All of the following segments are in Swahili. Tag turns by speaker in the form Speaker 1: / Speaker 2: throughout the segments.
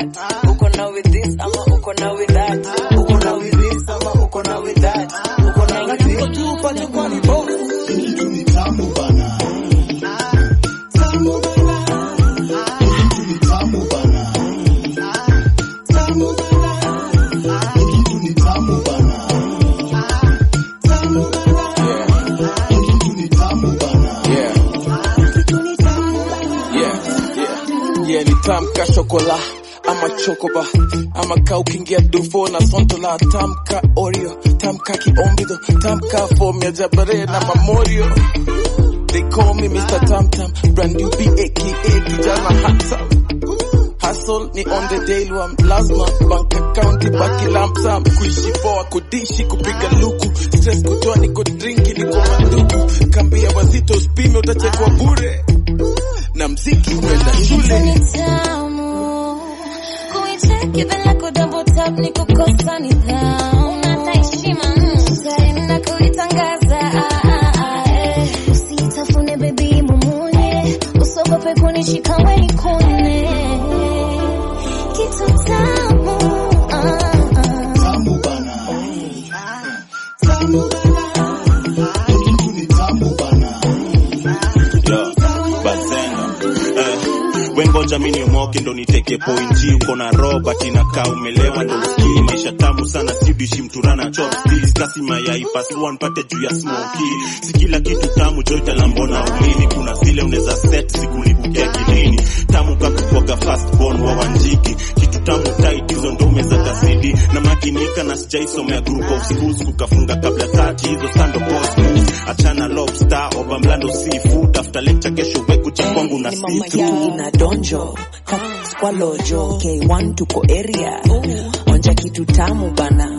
Speaker 1: that uko na with this ama uko na with that uko na with this ama uko na with that uko na with this
Speaker 2: tupa tupa ni bovu
Speaker 3: kitu ni tamu bana tamu bana kitu ni tamu bana tamu bana kitu ni tamu bana tamu bana kitu ni tamu bana
Speaker 2: yeah yeah yeah yeah ni tamka shokola ama chokoba ama ka ukiingia dufo na sontola tamka oreo tamka kiombido tamka fomu ya jabare na mamorio They call me Mr. Tam Tam, brand new B aka kijana handsome. Hustle ni on the daily one, lazima bank account ibaki lump sum. Kuishi poa, kudishi, kupiga luku, stress kutoa, niko drinki, niko manduku. Kambia wazito usipime, utachekwa bure na mziki uenda shule.
Speaker 4: Nitamu kuicheki bila kudouble tap ni kukosa nidhamu. Unata heshima mm, na kuitangaza ah, ah, ah, eh. Usitafune baby mumunye, usogope kunishika we nikune kitu tamu ah, ah.
Speaker 3: tamu bana tamu bana kitu ni tamu bana
Speaker 5: Yo, Bazenga. Eh, wengoja mini niomoke ndo niteke pointi uko na robert inakaa umelewa ndo usikii maisha tamu sana siudishi mturana chopsticks kasi mayai pasua npate juu ya smoki si kila kitu tamu joita lambona ulini kuna zile unaweza set sikulibukia kilini tamu kakukwaga fast born wa wanjiki kitu tamu tight hizo ndo umeza kasidi na makinika na sijaisomea group of schools kukafunga kabla tati hizo sando post moves achana lobster oba mlando seafood after lecture kesho weku chikwangu na
Speaker 1: ni mama
Speaker 5: situ
Speaker 1: yangu na donjo Kat kwa lojo K1 tuko area onja kitu tamu bana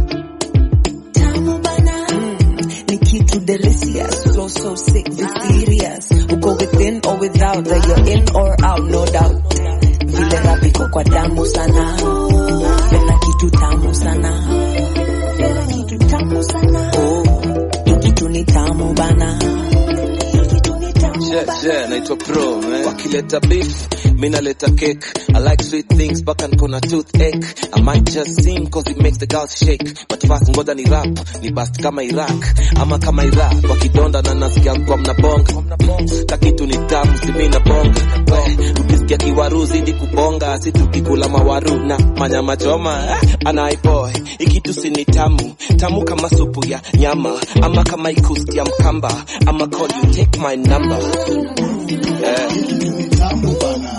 Speaker 1: tamu bana ni kitu delicious so so sick mysterious uko within or without that you're in or out no doubt vile rap iko kwa damu sana penda kitu tamu sana penda kitu tamu sana oh hii kitu ni tamu bana Hii kitu ni tamu
Speaker 6: Yeah,
Speaker 1: bana
Speaker 6: yeah, naitwa pro man. Wakileta beef, mi naleta cake. I like sweet things, mpaka niko na toothache. I might just sing cause it makes the girls shake. But fast ngoja ni rap, ni bust kama Iraq ama kama Iraq. Wakidonda na nasikia kwa mnabonga. Kakitu ni tamu, si mi nabonga. We, ukisikia kiwaru zidi kubonga, si tukikula mawaru na manyama choma. Eh, Anaiboy, ikitu si ni tamu, tamu kama supu ya nyama ama kama ikusti ya mkamba ama call you take my number. Yeah.
Speaker 3: kitu ni tamu bana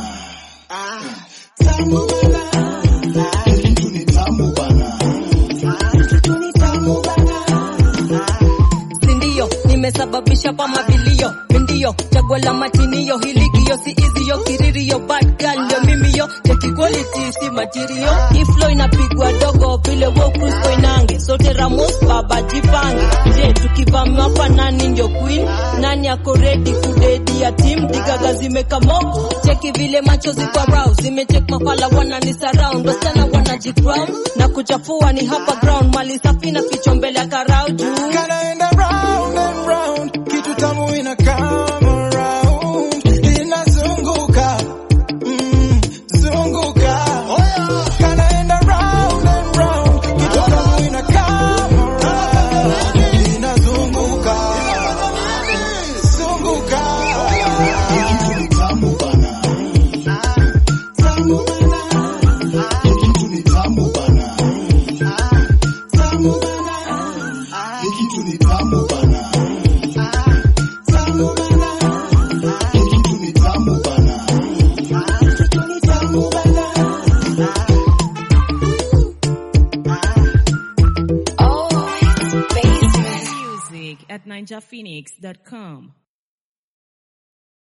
Speaker 3: tamu bana kitu ni tamu bana kitu ni tamu bana
Speaker 7: sindio nimesababisha kwa mabilio mindio chaguo la matinio hiligio si izio kiririo bad girl ndio mimio cheki quality si material iflo inapigwa dogo vile wokusko inange sote ramos baba jipange je tukivamiwa kwa nani ndio queen nani ako ready kudedi ya team digaga zimekamo cheki vile machozi kwa rau zimechek mafala wanani surround wasichana wanajicrown na kuchafua ni hapa ground mali safi na ficho mbele ya karau juu
Speaker 2: Kanaenda round and round, kitu tamu ina come around, inazunguka mm, zunguka. Kanaenda round and round, kitu tamu ina come around, inazunguka zunguka.
Speaker 3: kitu ni tamu bana tamu bana kitu ni tamu bana tamu bana kitu ni tamu bana tamu bana kitu ni tamu bana kitu ni tamu bana
Speaker 4: Oh, it's basement.
Speaker 8: Music at ninjaphoenix.com.